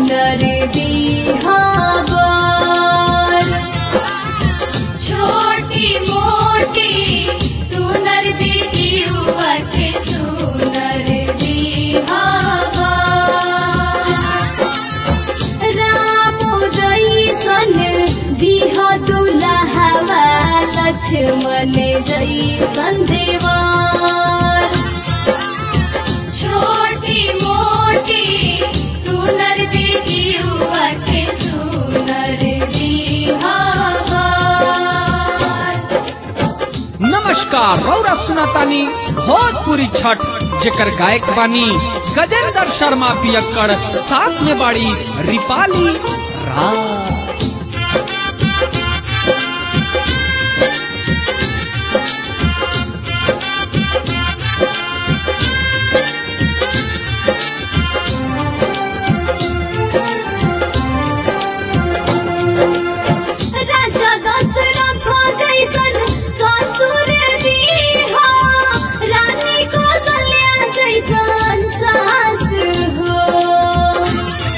सुनर दीहावर छोटी मोटी सुनर बेटी हुआ के सुनर दीहावर राम जैसन दिह दुलहवा लक्ष्मण जैसन देवर छोटी मोटी सुनर बेटी हुआ के सुनर दीहावर नमस्कार रौरा सुनातानी भोजपुरी छठ जेकर गायक बानी गजेंद्र शर्मा पियक्कड़ साथ में बाड़ी रिपाली राज राजा दशरथ जैसन ससुर दीहा रानी कौशल्या जैसन सास हो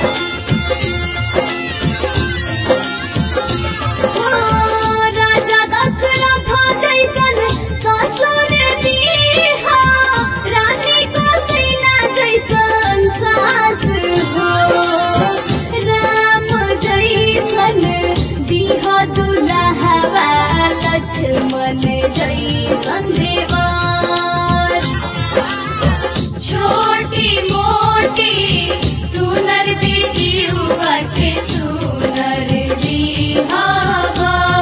राजा दशरथ जैसन ससुर दीहा रानी कौशल्या जैसन सास हो राम जैसन दिह दुलहवा लक्ष्मण जैसन देवर छोटी मोटी सुनर बेटी हुआ के सुनर दीहावर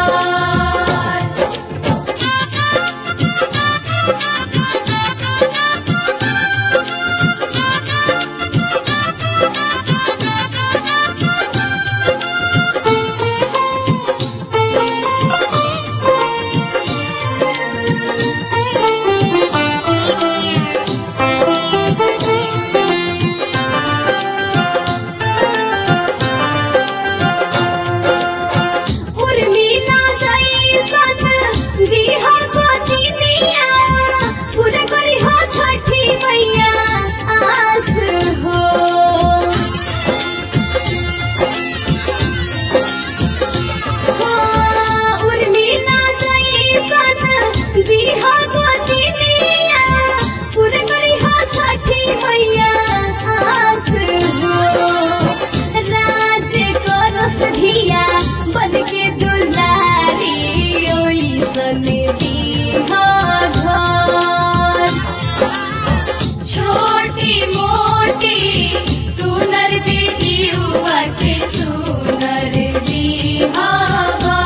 उर्मिला जैसन दिहा गोतिनिया पूरा करी हो छठी मैया आस हो उर्मिला जैसन दिहा गोतिनिया पूरा करी हो छठी मैया आस हो राज करस धिया बन के दुलारी ओइसन दीहा घर छोटी मोटी सुनर बेटी हुआ के सुनर दीहा घर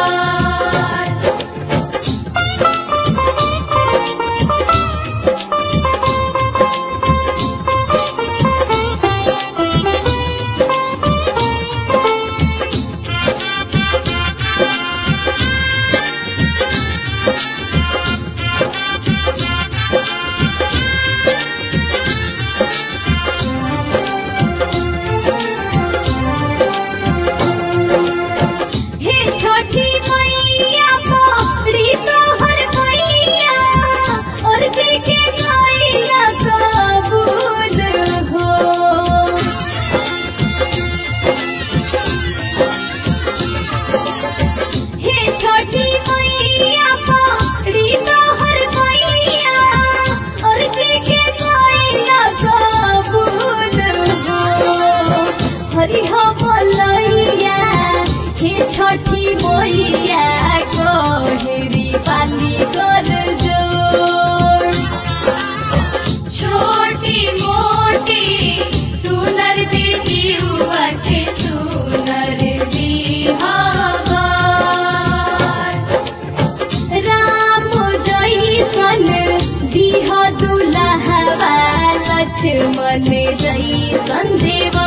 हे छोटी मैया मोरी तोहर मैया और के के गइला कबूल हो हे छोटी मैया मोरी तोहर मैया और के के गइला कबूल हो हरि हो बोलैया हे छठी मैया कोहरी पाली कर जोड़ छोटी मोटी सुनर बेटी हुआ के सुनर दीहावर राम जैसन दिह दुलहवा लक्ष्मण जैसन देवा